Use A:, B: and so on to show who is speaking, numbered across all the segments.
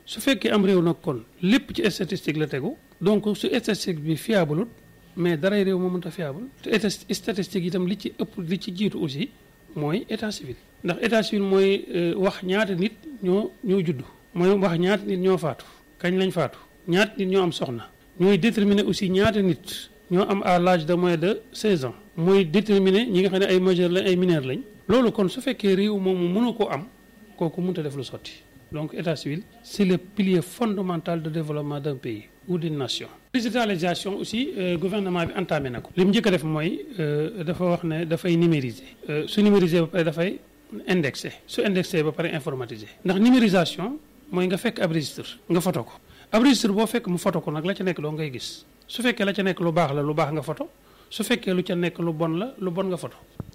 A: su fekkee am réew nag kon lépp ci statistique la tegu donc su statistique bi fiable mais daray réew moo mënta fiable te statistique itam li ci ëpp li ci jiitu aussi mooy état civil ndax état civil mooy wax ñaata nit ñoo ñoo judd mooy wax ñaata nit ñoo faatu kañ lañ faatu ñaata nit ñoo am soxna ñooy déterminer aussi ñaata nit ñoo am à l'âge de moins de 16 ans mooy déterminer ñi nga xam ne ay majeur lañ ay mineur lañ loolu kon su fekkee réew moomu mënu ko am kooku mënut a def lu sotti donc état civil c'est le pilier fondamental de développement d'un pays ou d'une nation digitalisation aussi gouvernement bi entamé na ko li mu njëkk a def mooy dafa wax ne dafay numériser su numériser ba pare dafay indexé su indexé ba pare informatiser ndax numérisation mooy nga fekk ab registre nga photo ko ab registre boo fekk mu photo ko nag la ca nekk doo ngay gis su fekkee la ca nekk lu baax la lu baax nga photo su fekkee lu ca nekk lu bon la lu bon nga photo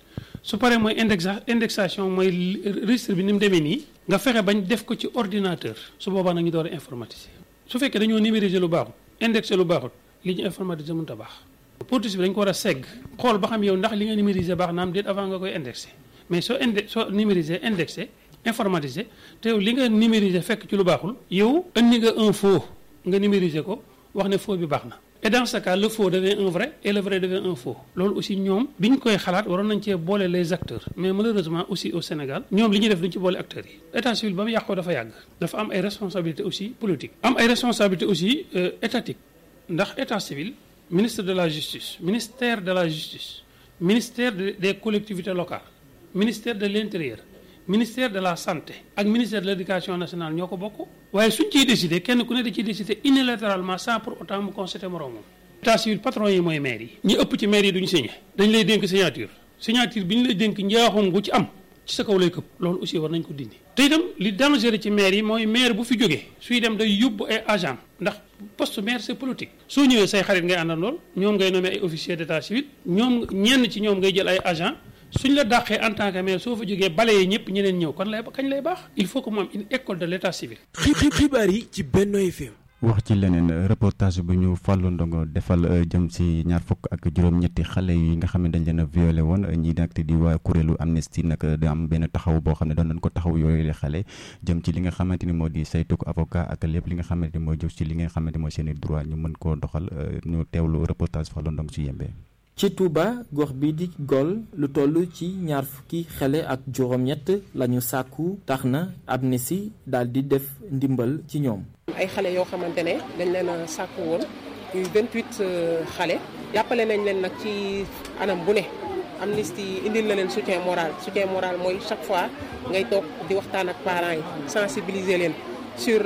A: su paree mooy indexa indexation mooy registre bi ni mu demee nii nga fexe bañ def ko ci ordinateur su boobaa nag ñu door a informatiser su fekkee dañoo numériser lu baaxul indexé lu baaxul li ñu informatiser mënut a baax politique bi dañ ko war a segg xool ba xam yow ndax li nga numériser baax na am déet avant nga koy indexé mais soo inde soo numériser indexé informatisé te yow li nga numériser fekk ci lu baaxul yow indi nga un faux nga numériser ko wax ne faux bi baax na et dans ce cas le faux devient un vrai et le vrai devient un faux loolu aussi ñoom bi ñu koy xalaat waroon nañ cee boole les acteurs mais malheureusement aussi au Sénégal ñoom li ñuy def duñ ci boole acteurs yi état civil ba mu yàqoo dafa yàgg dafa am ay responsabilités aussi politiques am ay responsabilités aussi étatiques ndax état civil ministre de la justice ministère de la justice ministère des collectivités locales ministère de l'intérieur ministère de la santé ak ministère de l'éducation nationale ñoo ko bokk waaye suñ ciy décider kenn ku ne da ciy décider unilatéralement sans pour autant mu constater moroomam état civil patron yi mooy maire yi ñi ëpp ci maire yi duñu signé dañ lay dénk signature signature bi ñu lay dénk njaaxum gu ci am ci sa kaw lay këpp loolu aussi war nañ ko dindi te itam li dangereux ci maire yi mooy maire bu fi jógee suy dem day yóbbu ay agent ndax poste maire c'est politique soo ñëwee say xarit ngay àndandool ñoom ngay nommer ay officiers d'état civil ñoom ñenn ci ñoom ngay jël ay agent suñ la dàqee en tant que maire soo fa jógee balayee ñëpp ñeneen ñëw kon lay kañ lay baax il faut que mu am une école de l'état civil.
B: xibaar yi ci Benno FM.
C: wax ci leneen reportage bu ñu fàllu ndongo defal jëm si ñaar fukk ak juróom-ñetti xale yi nga xam ne dañ leen a violé woon ñi nag di waa kuréelu Amnesty nag di am benn taxaw boo xam ne doon nañ ko taxaw yooyu xale jëm ci li nga xamante ni moo di saytuk avocat ak lépp li nga xamante ni moo jëm ci li nga xamante moo seen i droit ñu mën koo doxal ñu teewlu reportage fàllu ndongo si yembee
D: ci Touba gox bi di Gol lu toll ci ñaar fukki xale ak juróom-ñett lañu sàkku tax na Amnesty daal di def ndimbal ci ñoom.
E: ay xale yoo xamante ne dañ leen a sàkku woon yu 28 xale jàppale nañ leen nag ci anam bu ne Amnesty indil na leen soutien moral soutien moral mooy chaque fois ngay toog di waxtaan ak parents yi sensibiliser leen sur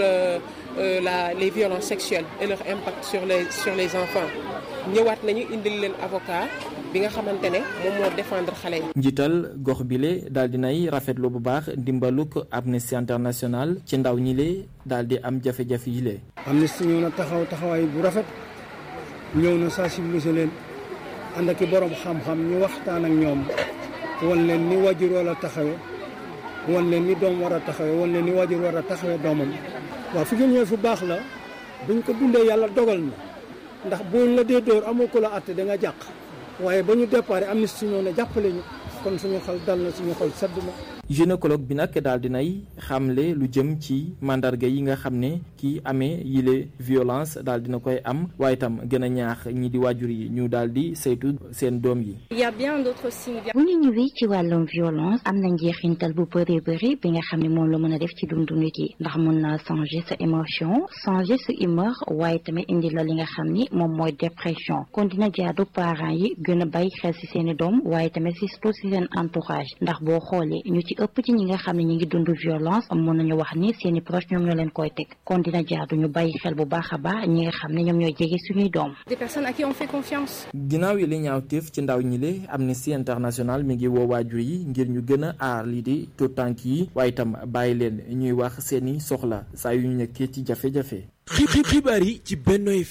E: la les violences sexuelles et leur impact sur les sur les enfants ñëwaat nañu indil leen avocat bi nga xamante ne moom moo défendre xale yi.
D: njiital gox bile daal di nay rafetlu bu baax dimbaluk Amnesty International ci ndaw ñi le daal di am jafe-jafe yi le.
F: Amnesty ñëw na taxaw taxawaay bu rafet ñëw na sensibiliser leen ànd ak i borom xam-xam ñu waxtaan ak ñoom wan leen ni wajur war a taxawe wan leen ni doom war a taxawe wan leen ni wajur war a taxawe doomam. waaw fi ngeen ñëwee fu baax la buñ ko dundee yàlla dogal na ndax buñ la dee dóor amoo ko la àtte da nga jàq waaye ba ñu déparé Amnesty ñëw ne jàppale ñu kon suñu xol dal na suñu xol sedd na.
D: gynécologue bi nag daal dinay xamle lu jëm ci mandarga yi nga xam ne kii amee yile violence daal dina koy am waaye itam gën a ñaax ñi di waajur yi ñu daal di saytu seen doom yi.
G: il y a bien d'autres signes.
H: bu ñu ñëwee ci wàllum violence am na njeexintal bu bëree bëri bi nga xam ne moom la mën a def ci dundu nit yi ndax mën naa changer sa émotion changer sa humeur waaye tamit indi la li nga xam ni moom mooy dépression kon dina jaadu parents yi gën a bàyyi xel ci seeni doom waaye tamit surtout ci seen entourage ndax boo xoolee ñu ci ëpp ci ñi nga xam ne ñi ngi dund violence mën nañu wax ni seeni proche ñoom ñoo leen koy teg kon dina jaadu ñu bàyyi xel bu baax a baax ñi nga xam ne ñoom ñooy jege suñuy doom.
G: des personnes à qui on fait confiance.
D: ginnaaw yi li ñaawteef ci ndaw ñi le Amnesty International mi ngi woo waajur yi ngir ñu gën a aar lii di tout tànk yi waaye itam bàyyi leen ñuy wax seeni soxla saa yu ñu nekkee ci jafe-jafe.
B: xibaar yi ci Benno FM.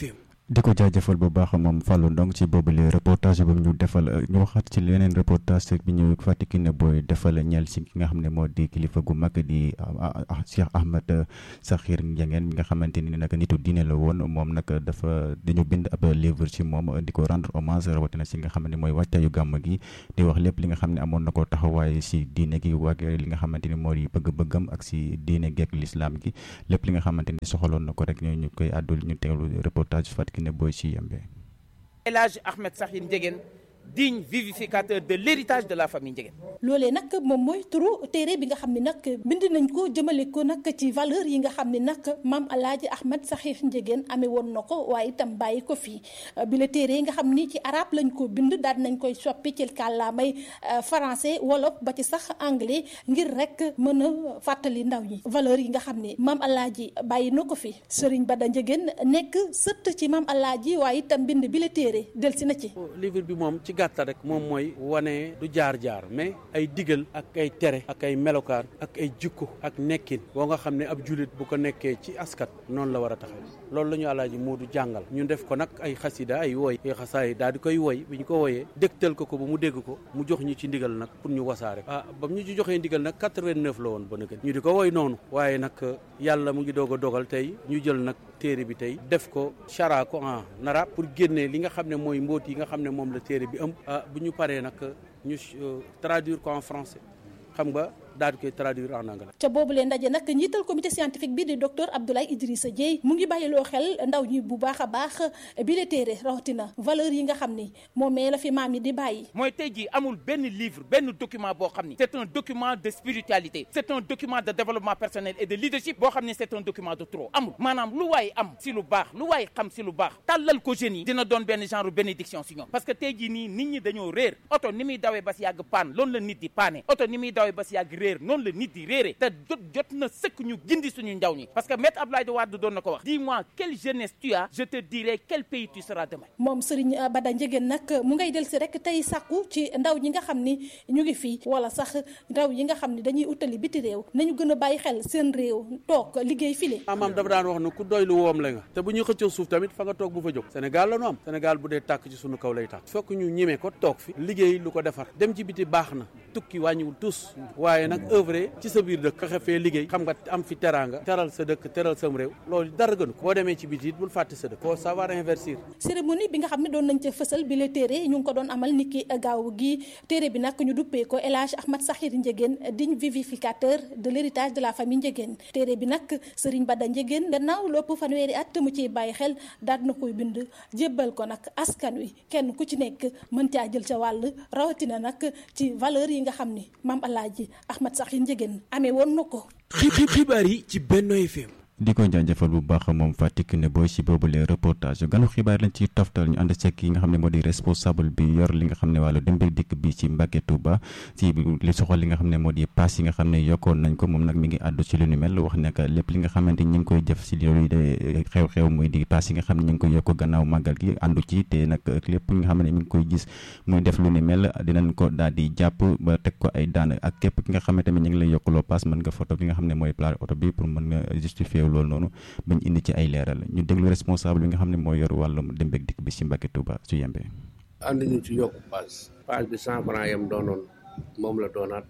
C: di ko jaajëfal bu baax moom Fallou Ndong ci boobule reportage ba ñu defal ñu waxaat ci leneen reportage bi ñu fàttiki ne booy defal ñeel si ki nga xam ne moo di kilifa gu mag di Cheikh Ahmed Sakhir Ndiéguène mi nga xamante ni nag nitu diine la woon moom nag dafa dañu bind ab livre ci moom di ko rendre hommage rawatina si nga xam ne mooy wàccaayu gàmm gi di wax lépp li nga xam ne amoon na ko taxawaay si diine gi waag li nga xamante ni moo di bëgg-bëggam ak si diine geek l'islam gi lépp li nga xamante ni soxaloon na ko rek ñu ñu koy àddul ñu teewlu reportage fàttiki ne booy si yembe
I: El Hadj Ahmed Sakhir Ndiéguène digne vivificateur de l'héritage de la famille Ndiéguène
J: loolee nag moom mooy turu téere bi nga xam ne nag bind nañ ko jëmale ko nag ci valeur yi nga xam ne nag maam alaaji Ahmed Sakhir Ndiéguène amee woon na ko waaye itam bàyyi ko fii bi la téere yi nga xam ni ci arab lañ ko bind daal nañ koy soppi ci kàllaamay français wolof ba ci sax anglais ngir rek mën a fàttali ndaw ñi valeur yi nga xam ne maam alaaji bàyyi na ko fi Serigne Bada Ndiéguène nekk sët ci maam alaaji waaye itam bind bi la téere delsi na ci
K: livre bi moom ci gàttal rek moom mooy wane du jaar-jaar mais ay digal ak ay tere ak ay melokaan ak ay jikko ak nekkin boo nga xam ne ab julit bu ko nekkee ci askat noonu la war a taxaw loolu la ñu alaaji moo du jàngal ñu def ko nag ay xasida ay woy ay xasaay daal di koy woy bi ñu ko woyee dégtal ko ko ba mu dégg ko mu jox ñu ci ndigal nag pour ñu wasaare ah ba ñu ci joxee ndigal nag 89 la woon ba nëgën ñu di ko woy noonu waaye nag yàlla mu ngi doog a dogal tey ñu jël nag téere bi tey def ko chara ko en arabe pour génnee li nga xam ne mooy mbóot yi nga xam ne moom la téere bi ëmb bu ñu paree nag ñu traduire ko en français xam nga daal di koy traduire en anglais.
J: ca boobu leen ndaje nag njiital comité scientifique bi di docteur Abdoulaye Idrissa Dieye mu ngi bàyyiloo xel ndaw ñi bu baax a baax bi la téere rawatina valeur yi nga xam ni moomee la fi maam yi di bàyyi.
I: mooy tey jii amul benn livre benn document boo xam ni c'est un document de spiritualité c'est un document de développement personnel et de leadership boo xam ni c'est un document de trop amul maanaam lu waay am si lu baax lu waay xam si lu baax tàllal ko jeunes yi dina doon benn genre bénédiction si ñoom parce que tey jii nii nit ñi dañoo réer oto ni muy dawee ba si yàgg paan loolu la nit di paane oto ni muy dawee ba si yàgg réer noonu la nit di réere te jot jot na sëkk ñu gindi suñu ndaw ñi parce que maître Abdoulaye Wade doon na ko wax dis-moi quelle jeunesse tu as je te dirai quel pays tu seras demain
J: moom Serigne Bada Ndiéguène nag mu ngay del si rek tey sàkku ci ndaw ñi nga xam ni ñu ngi fii wala sax ndaw yi nga xam ni dañuy utali biti réew nañu gën a bàyyi xel seen réew toog liggéey file
K: maam dafa daan wax ne ku doy lu woom la nga te bu ñuy xëccoo suuf tamit fa nga toog bu fa jóg Sénégal la nu am Sénégal bu dee tàkk ci suñu kaw lay tàkk fokk ñu ñemee ko toog fi liggéey lu ko defar dem ci biti baax na tukki wàññiwul tus waaye nag œuvre ci sa biir dëkk fexe fee liggéey xam nga am fi teraanga teral sa dëkk teral sam réew loolu dara gënu ko boo demee ci biti it bul fàtte sa dëkk faut savoir investir
J: cérémonie bi nga xam ne doon nañ ca fësal bi la téere ñu ngi ko doon amal niki gaaw gi téere bi nag ñu duppee ko El Hadj Ahmed Sakhir Ndiéguène digne vivificateur de l'héritage de la famille Ndiéguène téere bi nag Serigne Bada Ndiéguène gannaaw lépp fanweeri at mu ciy bàyyi xel daal na koy bind jébbal ko nag askan wi kenn ku ci nekk mën caa jël ca wàll rawatina nag ci valeur yi nga xam ni maam Alaaji Ahmed Sakhir Ndiéguène amee woon na ko.
B: xibaar yi ci Benno FM.
C: di ko jaajëfal bu baax moom Fatick ne booy si boobule reportage ganu xibaar lañ ci toftal ñu ànd ceeg yi nga xam ne moo di responsable bi yor li nga xam ne wàllu dem beeg dikk bi ci Mbacké Touba ci li soxal li nga xam ne moo di pass yi nga xam ne yokkoon nañ ko moom nag mi ngi àddu ci lu ni mel wax ne que lépp li nga xamante ñi ngi koy def si loolu de xew-xew muy di pass yi nga xam ne ñu ngi koy yokk gannaaw màggal gi àndu ci te nag lépp li nga xam ne mi ngi koy gis muy def lu ni mel dinañ ko daal di jàpp ba teg ko ay daan ak képp ki nga xam ne tamit ñu ngi lay yokkuloo pass mën nga photo li nga xam ne mooy plat oto bi pour mën nga justifier loolu noonu bañ indi ci ay leeral ñu déglu responsable bi nga xam ne moo yor wàllum dem beeg dikk bi ci Mbacké Touba su yembee.
L: ànd ñu ci yokk paas paas bi cent franc yam doonoon moom la doonaat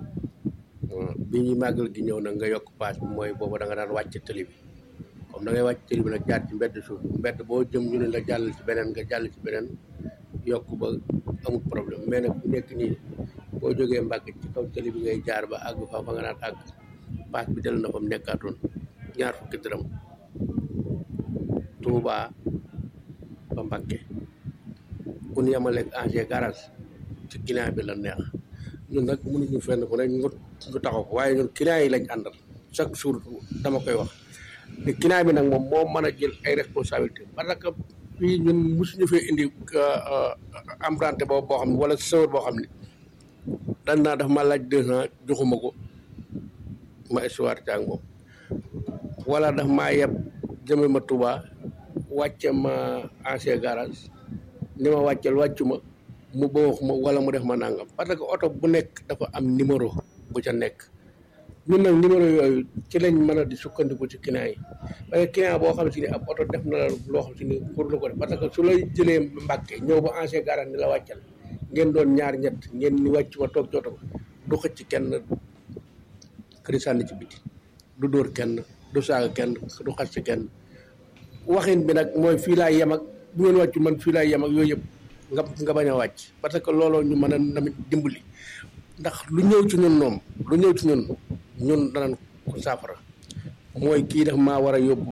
L: bi ñuy màggal gi ñëw nag nga yokk paas bi mooy boobu da nga daan wàcc tëli bi comme da ngay wàcc tëli bi nag jaar ci mbedd suuf mbedd boo jëm ñu ne la jàll ci beneen nga jàll ci beneen yokk ba amul problème mais nag bu nekk nii boo jógee Mbacké ci kaw tëli bi ngay jaar ba àgg fa fa nga naan àgg paas bi del na fa mu nekkaatoon ñaar fukki dërëm Touba ba Mbacké ku ñu yemaleeg AG garage ci client bi la neex ñun nag mënuñu fenn fu ne ñu ñu taxaw ko waaye ñun client yi lañ àndal chaque jour dama koy wax te client bi nag moom moo mën a jël ay responsabilité parce que fii ñun mosuñu fee indi emprunté boobu boo xam ne wala sëwër boo xam ne dañ naa daf ma laaj deux ans joxuma ko ma histoire ci ak moom wala daf maa yeb jëme ma Touba wàcce ma ancien garage ni ma wàccel wàccu ma mu ba wax ma wala mu def ma nangam parce que oto bu nekk dafa am numéro bu ca nekk ñun nag numéro yooyu ci lañ mën a di sukkandiku ci client yi parce que client boo xam si ni ab oto def na la loo xam si ni pour lu ko def parce que su lay jëlee mbàkke ñëw ba ancien garage ni la wàccal ngeen doon ñaar ñett ngeen ni wàcc ma toog jooto du xëcc kenn këri sànni ci biti du dóor kenn du saaga kenn du xas ci kenn waxin bi nag mooy fii laay yem ak bu ngeen wàccu man fii laay yem ak yooyu yëpp nga nga bañ a wàcc parce que looloo ñu mën a tamit dimbali ndax lu ñëw ci ñun noom lu ñëw ci ñun ñun danañ ko saafara mooy kii daf maa war a yóbbu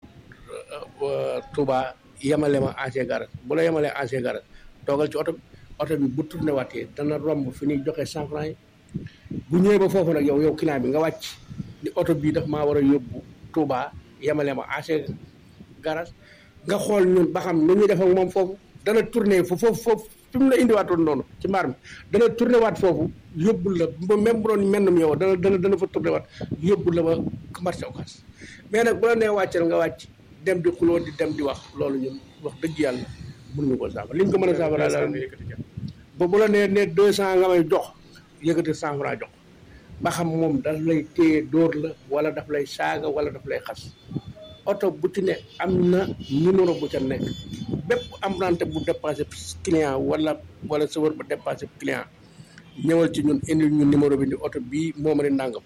L: Touba yemale ma ancien garage bu la yemalee ancien garage toogal ci oto bi oto bi bu tourné waatee dana romb fi ñuy joxe cent franc yi bu ñëwee ba foofu nag yow yow client bi nga wàcc ni oto bii daf maa war a yóbbu Touba yemale ma ancien garage nga xool ñun ba xam nu ñuy def ak moom foofu dana tourné foofu foofu fi mu la indiwaatoon noonu ci mbaar mi dana tourné waat foofu yóbbul la ba même bu doon mennum yow dana dana dana fa tourné waat yóbbul la ba marché occas mais nag bu la nee wàccal nga wàcc dem di xuloo di dem di wax loolu ñun wax dëgg yàlla mënuñu ko saafara li ñu ko mën a saafara daal ba bu la nee ne deux cent nga may jox yëkkati cent franc jox ba xam moom daf lay téye dóor la wala daf lay saaga wala daf lay xas oto bu ci ne am na numéro bu ca nekk bépp emprunté bu dépassé client wala wala chauffeur bu dépassé client ñëwal ci ñun indil ñu numéro bi ni oto bii moom ni nangam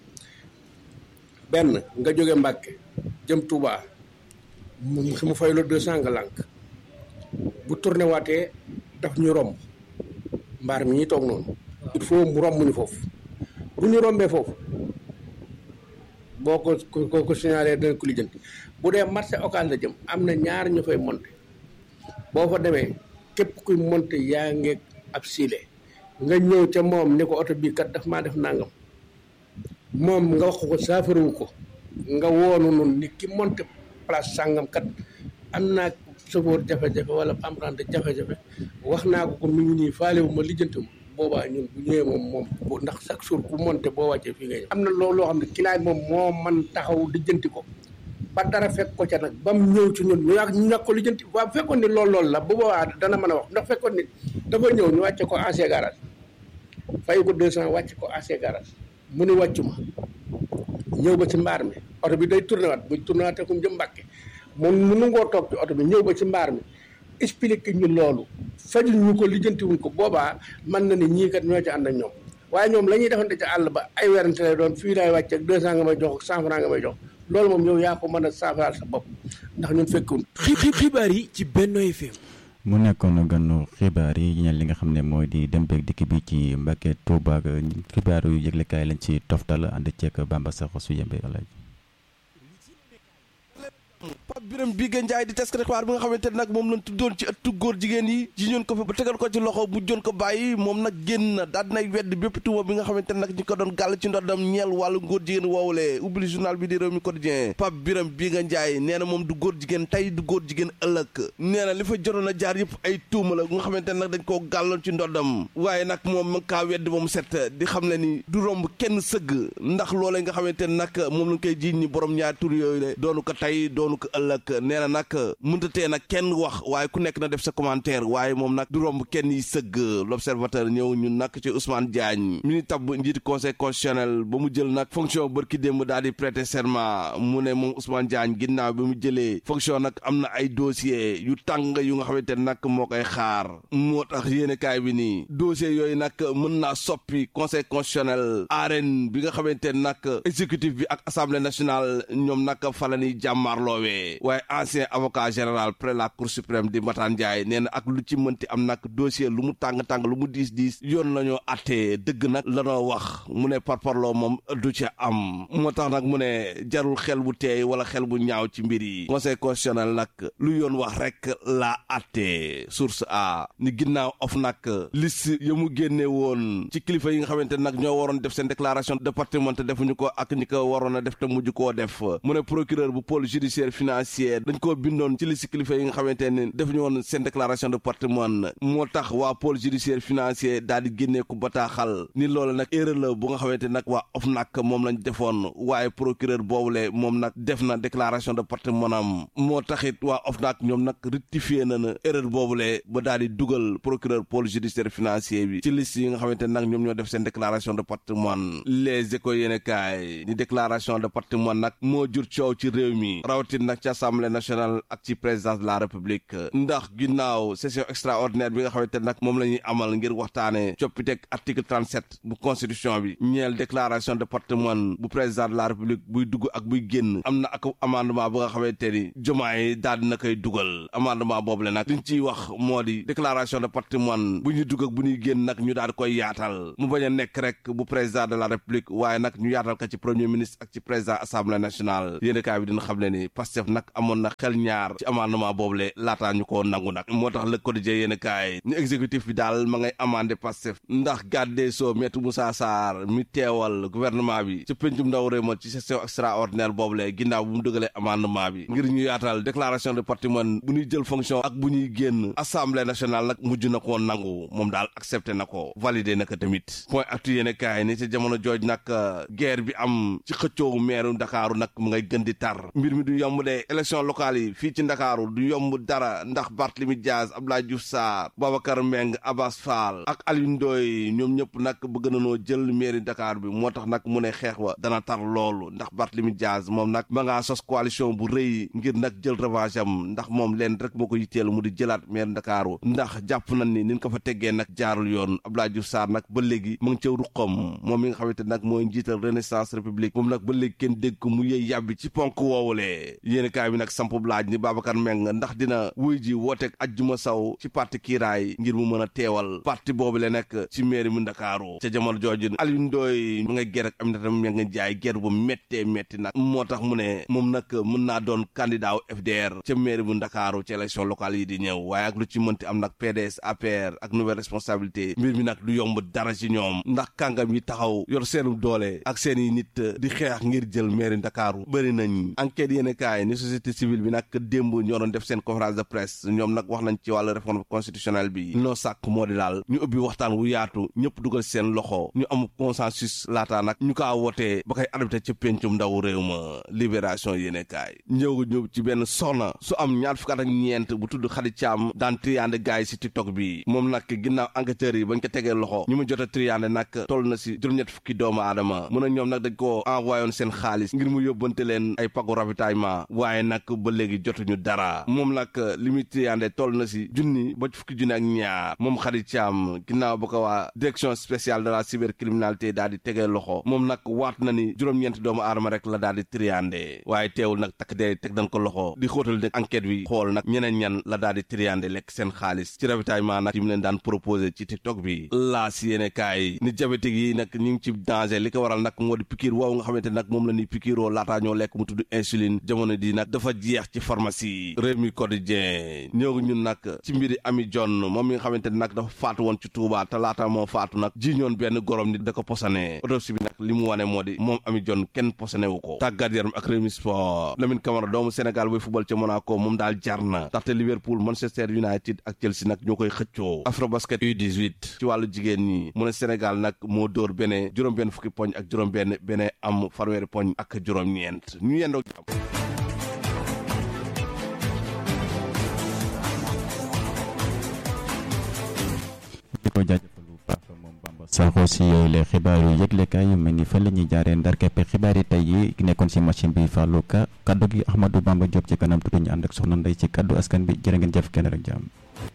L: benn nga jóge Mbàkke jëm Touba mu su mu fay la deux cent nga lànk bu tourné waatee daf ñu romb mbaar mi ñuy toog noonu il faut mu romb ñu foofu bu ñu rombee foofu boo ko ko ko signalé dana ko lijjanti bu dee marché occas la jëm am na ñaar ñu fay monté boo fa demee képp kuy monté yaa ngeeg ab siile nga ñëw ca moom ni ko oto bii kat daf maa def nangam moom nga wax ko saafarawu ko nga woonu nun ni ki monté place sàngam kat am naa chauffeur jafe-jafe wala emprunté jafe-jafe wax naa ko ko mi ngi nii faalewu ma lijjanti ma boobaa ñun bu ñëwee moom moom bu ndax chaque jour ku monté boo wàccee fii ngay am na loolu loo xam ne client moom moo man taxaw lijjanti ko ba dara fekk ko ca nag ba mu ñëw ci ñun ñu yàgg ñu ñàkk ko lijjanti waaw bu fekkoon ni loolu loolu la bu boobaa dana mën a wax ndax fekkoon ni dafa ñëw ñu wàcce ko ancien garage fay ko deux cent wàcc ko ancien garage mu ni wàccu ma ñëw ba ci mbaar mi oto bi day tourné waat bu tourné waatee kum jëm mbàkke moom mu nungoo toog ci oto bi ñëw ba ci mbaar mi expliqué ñu loolu fajul ñu ko lijjanti wuñ ko boobaa mën na ni ñii kat ñoo ci ànd ak ñoom waaye ñoom la ñuy defante ci àll ba ay werante lay doon fii laay wàcc ak deux cent nga may jox ak cent franc nga may jox loolu moom yow yaa ko mën a saafaraal sa bopp ndax ñun fekkuñ
B: xibaar yi ci Benno FM
C: mu nekkoon ganu xibaar yi ñeel li nga xam ne mooy di dem beeg dikk bi ci Mbàkke Tuuba ak xibaar yu yëglekaay lañ ci toftal ànd ceek Bamba Sakho su yembe alaaj
M: Pape Birame Bigue Ndiaye di taskati xibaar bi nga xamante ne nag moom lañ tuddoon ci ëttu góor jigéen yi ji ñoon ko fi ba tegal ko ci loxo bu joon ko bàyyi moom nag génn na daal dinay wedd bépp tuuma bi nga xamante ne nag ñi ko doon gàll ci ndoddam ñeel wàllu góor jigéen woowulee ubbi journal bi di réew mi quotidien Pape Birame Bigue Ndiaye nee na moom du góor jigéen tey du góor jigéen ëllëg nee na li fa jotoon a jaar yëpp ay tuuma la nga xamante ne nag dañ koo gàlloon ci ndoddam waaye nag moom ma kaa wedd moom set di xam le ni du romb kenn sëgg ndax loolee nga xamante ne nag moom lañ koy jiiñ ñi borom ñaari tur yooyu le doonu ko tey doonu ko ëllëg nee na nag mënta tee nag kenn wax waaye ku nekk na def sa commentaire waaye moom nag du romb kenn yi sëgg l'observateur ñëw ñun nag ci Ousmane Diagne mi ni tabb njiiti conseil constitutionnel ba mu jël nag fonction bërki démb daal di prêter serment mu ne moom Ousmane Diagne ginnaaw bi mu jëlee fonction nag am na ay dossier yu tàng yu nga xamante ne nag moo koy xaar moo tax yéene kaay bi nii dossier yooyu nag mën naa soppi conseil constitutionnel arène bi nga xamante ne nag exécutif bi ak assemblée nationale ñoom nag fa la ñuy jàmmaarloowee waaye ancien avocat général près la cour suprême di Matane Ndiaye nee na ak lu ci mënti am nag dossier lu mu tàng-tàng lu mu diis diis yoon la ñoo attee dëgg nag la noo wax mu ne parparloo moom du ci am moo tax nag mu ne jarul xel bu teey wala xel bu ñaaw ci mbir yi conseil constitutionnel nag lu yoon wax rek la attee source a ni ginnaaw of nag liste ya mu génne woon ci kilifa yi nga xamante nag ñoo waroon def seen déclaration de patrimoine te defuñu ko ak ñi ko waroon a def te mujj koo def mu ne procureur bu pôle judiciaire financier financier dañ koo bindoon ci liste kilifa yi nga xamante ne defuñu woon seen déclaration de patrimoine moo tax waa pôle judiciaire financier daal di génnee ko bataaxal ni loolu nag erreur la bu nga xamante nag waa OFNAC moom lañ defoon waaye procureur boobule moom nag def na déclaration de patrimoine am moo taxit waa OFNAC ñoom nag rectifié na na erreur boobule ba daal di dugal procureur pôle judiciaire financier bi ci liste yi nga xamante nag ñoom ñoo def seen déclaration de patrimoine les écoles yéene kaay ni déclaration de patrimoine nag moo jur coow ci réew mi rawatin nag ci assemblée nationale ak ci présidence de la république ndax ginnaaw session extraordinaire bi nga xamante nag moom la ñuy amal ngir waxtaane coppiteg article 37 bu constitution bi ñeel déclaration de patrimoine bu président de la république buy dugg ak buy génn am na ak amendement bu nga xamante ni jomaay daal dina koy dugal amendement boobu le nag liñ ciy wax moo di déclaration de patrimoine bu ñuy dugg ak bu ñuy génn nag ñu daal di koy yaatal mu bañ a nekk rek bu président de la république waaye nag ñu yaatal ko ci premier ministre ak ci président assemblée nationale yéen kaay bi dina xam ne ni Pastef nag amoon na xel ñaar ci amendement boobu le laataa ñu ko nangu nag moo tax le quotidien yéen kaay ñu exécutif bi daal ma ngay amandé Pastef ndax garde des sceaux maître Moussa Sarr mi teewal gouvernement bi ci pencum ndaw réew ma ci session extraordinaire boobu le ginnaaw bu mu dëgalee amendement bi ngir ñu yaatal déclaration de patrimoine bu ñuy jël fonction ak bu ñuy génn assemblée nationale nag mujj na koo nangu moom daal accepté na ko validé na ko tamit point actu yéen kaay ni ci jamono jooj nag guerre bi am ci xëccoowu meeru Ndakaaru nag mu ngay gën di tar mbir mi du yomb de élection locale yi fii ci Ndakaaru du yomb dara ndax Barthélemy Diaz Abdoulaye Diouf Sarr Babacar Mbeng Abbas Fall ak Aliou Ndoye ñoom ñëpp nag bëgg nañoo jël mairie Dakar bi moo tax nag mu ne xeex wa dana tar loolu ndax Barthélemy Diaz moom nag ma ngaa sos coalition bu rëy ngir nag jël revanche am ndax moom leen rek moo ko yitteel mu di jëlaat maire Ndakaaru ndax jàpp nañ ni nin ko fa teggee nag jaarul yoon Abdoulaye Diouf Sarr nag ba léegi mu ngi ca ruqam moom mi nga xamante nag mooy njiital Renaissance République moom nag ba léegi kenn dégg ko mu yëy yàbbi ci ponk woowulee yéen kaay bi nag samp laaj ni Babacar Meng ndax dina wuy ji wooteeg ajjuma saw ci parti kiiraay ngir mu mën a teewal parti boobu le nekk ci mairie mu Ndakaaru ca jamono jooju Aliou Ndoye mu ngay ger ak Aminata Mbengue Ndiaye ger bu méttee métti nag moo tax mu ne moom nag mën naa doon candidat wu FDR ca mairie bu Ndakaaru ci élection locale yi di ñëw waaye ak lu ci mënti am nag PDS APR ak nouvelle responsabilité mbir mi nag du yomb dara ci ñoom ndax kàngam yi taxaw yor seenu doole ak seen i nit di xeex ngir jël mairie Ndakaaru bëri nañ enquête yéen kaay ni société civile bi nag démb ñoo doon def seen conférence de presse ñoom nag wax nañ ci wàllu réforme constitutionnelle bi noo sàkk moo di daal ñu ubbi waxtaan wu yaatu ñëpp dugal seen loxo ñu am consensus laataa nag ñu kaa wootee ba koy adopté ca péncum ndaw réew ma libération yéene kaay ñëw ñëw ci benn soxna su am ñaar fukk ak ñeent bu tudd Khady Thiam daan triande gaay yi si tiktok bi moom nag ginnaaw enquêteurs yi bañ ko tegee loxo ñu mu jot a triande nag toll na si juróom-ñett fukki doomu aadama mun a ñoom nag dañ ko envoyé woon seen xaalis ngir mu yóbbante leen ay pagu ravitaillement waaye nag ba léegi jotuñu dara moom nag li muy triande toll na si junni ba fukki junni ak ñaar moom Khady Thiam ginnaaw ba ko waa direction spéciale de la cybercriminalité daal di tegee loxo moom nag waat na ni juróom-ñeenti doomu aadama rek la daal di triande waaye teewul nag takk dee teg dañ ko loxo di xóotal nag enquête bi xool nag ñeneen ñan la daal di triande lekk seen xaalis ci ravitaillement nag yi mu leen daan proposé ci tiktok bi laa si yéene kaay ni diabétique yi nag ñu ngi ci danger li ko waral nag moo di piqûre woowu nga xamante nag moom la ni piqûroo laataa ñoo lekk mu tudd insuline jamono di nag dafa jeex ci pharmacie Rewmi Quotidien ñëw ñun nag ci mbiri Ami John moom mi nga xamante ne nag dafa faatu woon ci Touba te laata moo faatu nag ji ñoon benn gorom nit da ko posone autopsie bi nag li mu wane moo di moom Ami John kenn posone wu ko tàggat yaram ak Rewmi Sport Lamine Camara doomu Sénégal buy football ca Monaco moom daal jar na ndaxte Liverpool Manchester United ak Chelsea nag ñoo koy xëccoo Afrobasket U18 ci wàllu jigéen ñi mu ne Sénégal nag moo dóor bene juróom benn fukki poñ ak juróom benn bene am fanweeri poñ ak juróom ñeent ñu yendoo jàmm
C: di ko jaajëfal bu baax moom Bamba Sakho si yooyu les xibaar yu yëglekaay yu mel ni fa la ñuy jaaree ndar keppe xibaar yi tey yi nekkoon si machine bi Fallou Ka kaddu gi Ahmadou Bamba Diop ci kanam tuuti ñu ànd ak soxna Ndeye ci kaddu askan bi jërë ngeen jëf kenn rek jàmm